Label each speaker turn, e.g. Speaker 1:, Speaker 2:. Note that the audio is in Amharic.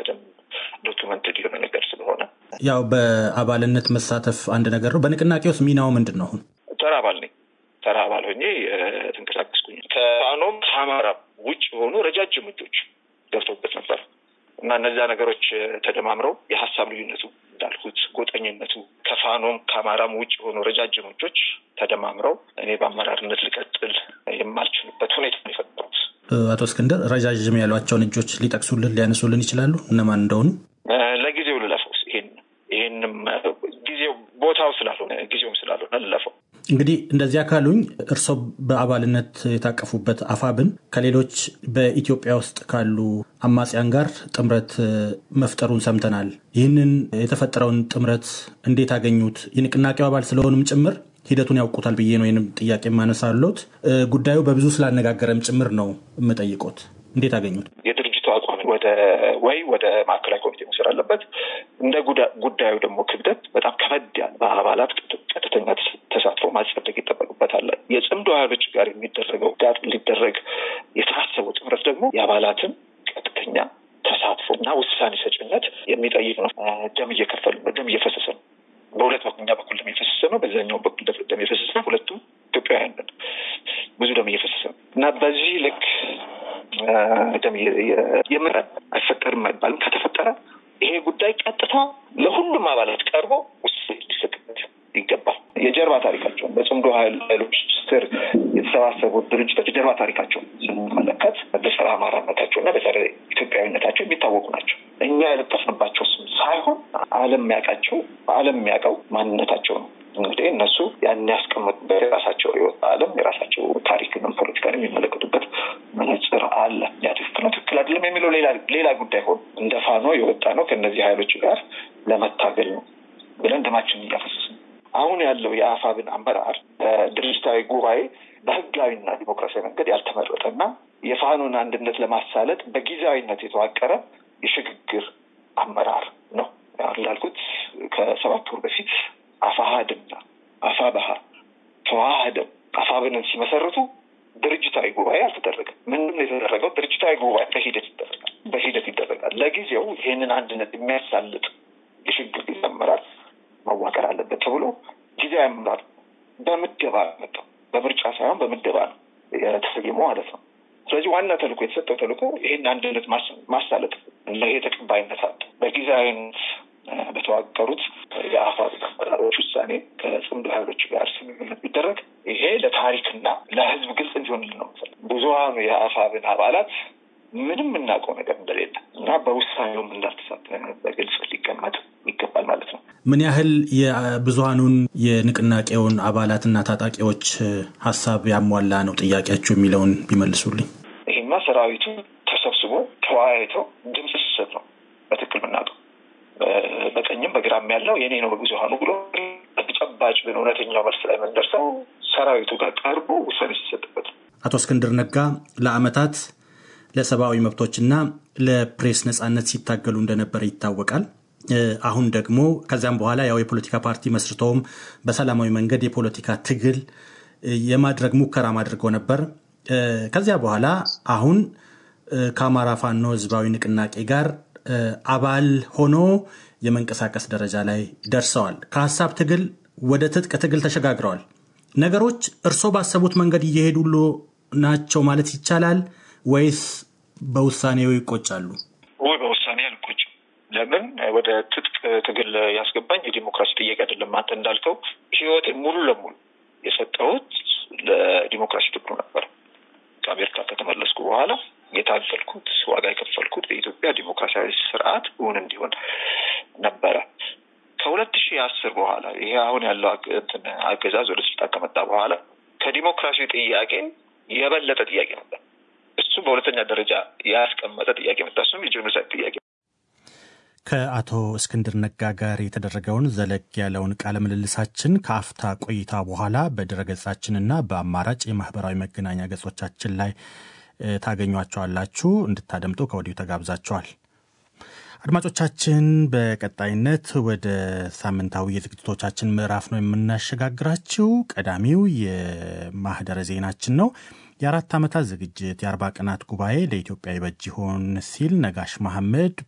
Speaker 1: በደንብ ዶክመንትድ የሆነ ነገር ስለሆነ
Speaker 2: ያው በአባልነት መሳተፍ አንድ ነገር ነው። በንቅናቄ ውስጥ ሚናው ምንድን ነው? አሁን
Speaker 1: ተራ አባል ነኝ። ተራ አባል ሆኜ ተንቀሳቀስኩኝ። ከፋኖም ከአማራ ውጭ የሆኑ ረጃጅም እጆች ገብተውበት ነበር እና እነዚያ ነገሮች ተደማምረው የሀሳብ ልዩነቱ እንዳልኩት ጎጠኝነቱ ከፋኖም ከአማራም ውጭ የሆኑ ረጃጅም እጆች ተደማምረው እኔ በአመራርነት ልቀጥል የማልችልበት ሁኔታ ነው የፈጠሩት።
Speaker 2: አቶ እስክንድር ረጃጅም ያሏቸውን እጆች ሊጠቅሱልን ሊያነሱልን ይችላሉ? እነማን እንደሆኑ?
Speaker 1: ለጊዜው ልለፈው። ይሄን ይህንም ጊዜው ቦታው ስላልሆነ ጊዜውም ስላልሆነ ልለፈው።
Speaker 2: እንግዲህ እንደዚያ ካሉኝ እርስዎ በአባልነት የታቀፉበት አፋብን ከሌሎች በኢትዮጵያ ውስጥ ካሉ አማጽያን ጋር ጥምረት መፍጠሩን ሰምተናል። ይህንን የተፈጠረውን ጥምረት እንዴት አገኙት? የንቅናቄው አባል ስለሆኑም ጭምር ሂደቱን ያውቁታል ብዬ ነው ይህንም ጥያቄ የማነሳሎት። ጉዳዩ በብዙ ስላነጋገረም ጭምር ነው የምጠይቆት። እንዴት አገኙት?
Speaker 1: የድርጅቱ አቋም ወደ ወይ ወደ ማዕከላዊ ኮሚቴ መውሰድ አለበት። እንደ ጉዳዩ ደግሞ ክብደት በጣም ከበድ ያለ በአባላት ቀጥተኛ ተሳትፎ ማጸደቅ ይጠበቅበታል። የጽምዶ ኃይሎች ጋር የሚደረገው ጋር ሊደረግ የታሰበው ጥምረት ደግሞ የአባላትን ቀጥተኛ ተሳትፎ እና ውሳኔ ሰጭነት የሚጠይቅ ነው። ደም እየከፈሉ ነው። ደም እየፈሰሰ ነው። በሁለት በኩል እኛ በኩል ደም እየፈሰሰ ነው። በዛኛው በኩል ደም እየፈሰሰ ነው። ሁለቱም ኢትዮጵያውያን ነን። ብዙ ደም እየፈሰሰ ነው እና በዚህ ልክ ደም የምረን አይፈጠርም አይባልም። ከተፈጠረ ይሄ ጉዳይ ቀጥታ ለሁሉም አባላት ቀርቦ ውሳኔ ሊሰጥበት ይገባል። የጀርባ ታሪካቸውን በጽምዶ ኃይሎች ስር የተሰባሰቡ ድርጅቶች የጀርባ ታሪካቸውን ስንመለከት በጸረ አማራነታቸው እና በጸረ ኢትዮጵያዊነታቸው የሚታወቁ ናቸው። እኛ የለጠፍንባቸው ስም ሳይሆን ዓለም የሚያውቃቸው ዓለም የሚያውቀው ማንነታቸው ነው። እንግዲህ እነሱ ያን ያስቀመጡበት የራሳቸው የወጣ ዓለም የራሳቸው ታሪክንም ፖለቲካን የሚመለከቱበት መነጽር አለ። ያ ትክክል ነው ትክክል አይደለም የሚለው ሌላ ጉዳይ ሆኖ እንደ ፋኖ የወጣ ነው ከእነዚህ ኃይሎች ጋር ለመታገል ነው ብለን ደማችንን እያፈሰስን አሁን ያለው የአፋብን አመራር ድርጅታዊ ጉባኤ በህጋዊና ዲሞክራሲያዊ መንገድ ያልተመረጠ እና የፋኖን አንድነት ለማሳለጥ በጊዜያዊነት የተዋቀረ የሽግግር አመራር ነው። እንዳልኩት ከሰባት ወር በፊት አፋሀድና አፋበሀ ተዋህደው አፋብንን ሲመሰርቱ ድርጅታዊ ጉባኤ አልተደረገም። ምንም የተደረገው ድርጅታዊ ጉባኤ በሂደት ይደረጋል በሂደት ይደረጋል። ለጊዜው ይህንን አንድነት የሚያሳልጥ የሽግግር ጊዜ አመራር መዋቀር አለበት ተብሎ ጊዜያዊ አመራር በምደባ መጣው። በምርጫ ሳይሆን በምደባ ነው የተሰየመው ማለት ነው። ስለዚህ ዋና ተልእኮ የተሰጠው ተልእኮ ይህን አንድነት ማሳለጥ ይሄ ተቀባይነት አለ። በጊዜያዊነት በተዋቀሩት የአፋብ አመራሮች ውሳኔ ከጽምዶ ኃይሎች ጋር ስምምነት ቢደረግ ይሄ ለታሪክና ለሕዝብ ግልጽ እንዲሆንልን ነው። ብዙሀኑ የአፋብን አባላት ምንም የምናውቀው ነገር እንደሌለ እና በውሳኔውም እንዳልተሳተፈ በግልጽ ሊቀመጥ ይገባል ማለት ነው።
Speaker 2: ምን ያህል የብዙሀኑን የንቅናቄውን አባላትና ታጣቂዎች ሀሳብ ያሟላ ነው ጥያቄያቸው የሚለውን ቢመልሱልኝ።
Speaker 1: ይሄማ ሰራዊቱ ተሰብስቦ ተወያይተው ድምፅ ሲሰጥ ነው በትክክል የምናውቀው። በቀኝም በግራም ያለው የኔ ነው በብዙሀኑ ብሎ ተጨባጭ ግን እውነተኛው መልስ ላይ የምንደርሰው ሰራዊቱ ጋር ቀርቦ ውሳኔ ሲሰጥበት።
Speaker 2: አቶ እስክንድር ነጋ ለአመታት ለሰብአዊ መብቶችና ለፕሬስ ነጻነት ሲታገሉ እንደነበረ ይታወቃል። አሁን ደግሞ ከዚያም በኋላ ያው የፖለቲካ ፓርቲ መስርተውም በሰላማዊ መንገድ የፖለቲካ ትግል የማድረግ ሙከራ አድርገው ነበር። ከዚያ በኋላ አሁን ከአማራ ፋኖ ህዝባዊ ንቅናቄ ጋር አባል ሆኖ የመንቀሳቀስ ደረጃ ላይ ደርሰዋል። ከሀሳብ ትግል ወደ ትጥቅ ትግል ተሸጋግረዋል። ነገሮች እርስዎ ባሰቡት መንገድ እየሄዱሉ ናቸው ማለት ይቻላል ወይስ በውሳኔው ይቆጫሉ?
Speaker 1: ወይ በውሳኔ አልቆጭም። ለምን ወደ ትጥቅ ትግል ያስገባኝ የዲሞክራሲ ጥያቄ አይደለም። አንተ እንዳልከው ህይወት ሙሉ ለሙሉ የሰጠሁት ለዲሞክራሲ ትግሉ ነበር። ከአሜሪካ ከተመለስኩ በኋላ የታገልኩት ዋጋ የከፈልኩት በኢትዮጵያ ዲሞክራሲያዊ ስርዓት እውን እንዲሆን ነበረ። ከሁለት ሺህ አስር በኋላ ይሄ አሁን ያለው አገዛዝ ወደ ስልጣን ከመጣ በኋላ ከዲሞክራሲ ጥያቄ የበለጠ ጥያቄ ነበር። እሱ በሁለተኛ ደረጃ ያስቀመጠ ጥያቄ መጣ። እሱም የጄኖሳይድ ጥያቄ።
Speaker 2: ከአቶ እስክንድር ነጋ ጋር የተደረገውን ዘለግ ያለውን ቃለ ምልልሳችን ከአፍታ ቆይታ በኋላ በድረገጻችንና በአማራጭ የማህበራዊ መገናኛ ገጾቻችን ላይ ታገኟቸዋላችሁ። እንድታደምጡ ከወዲሁ ተጋብዛችኋል። አድማጮቻችን፣ በቀጣይነት ወደ ሳምንታዊ የዝግጅቶቻችን ምዕራፍ ነው የምናሸጋግራችው። ቀዳሚው የማህደረ ዜናችን ነው። የአራት ዓመታት ዝግጅት የአርባ ቀናት ጉባኤ ለኢትዮጵያ ይበጅ ይሆን ሲል ነጋሽ መሐመድ